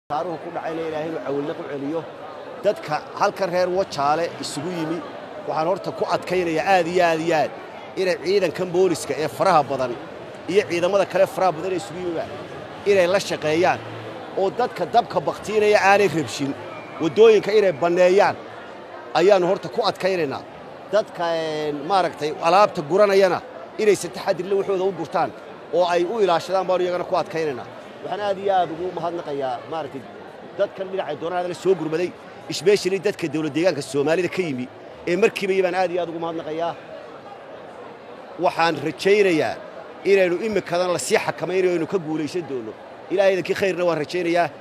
taaruhu ku dhacayna ilaahay inuu cawilna ku celiyo dadka halkan reer wajaale isugu yimi waxaan horta ku adkaynayaa aad iyo aad iyo aad inay ciidankan booliska ee faraha badan iyo ciidamada kale faraha badan ee isugu yimiba inay la shaqeeyaan oo dadka dabka bakhtiinaya aanay rabshin waddooyinka inay banneeyaan ayaannu horta ku adkaynaynaa dadka maaragtay alaabta guranayana inay saddexadirle waxooda u gurtaan oo ay u ilaashadaan baanu iyagana ku adkaynaynaa waxaan aad iyo aad ugu mahadnaqayaa maaragtay dadkan dhinacay doonaan adala soo gurmaday isbeeshali dadka dawlad deegaanka soomaalida ka yimi ee markiiba iyo baan aad iyo aad ugu mahadnaqayaa waxaan rajaynayaa inaynu imikadan lasii xakamaynayo aynu ka guulaysan doonno ilaahay idankii khayrna waan rajaynayaa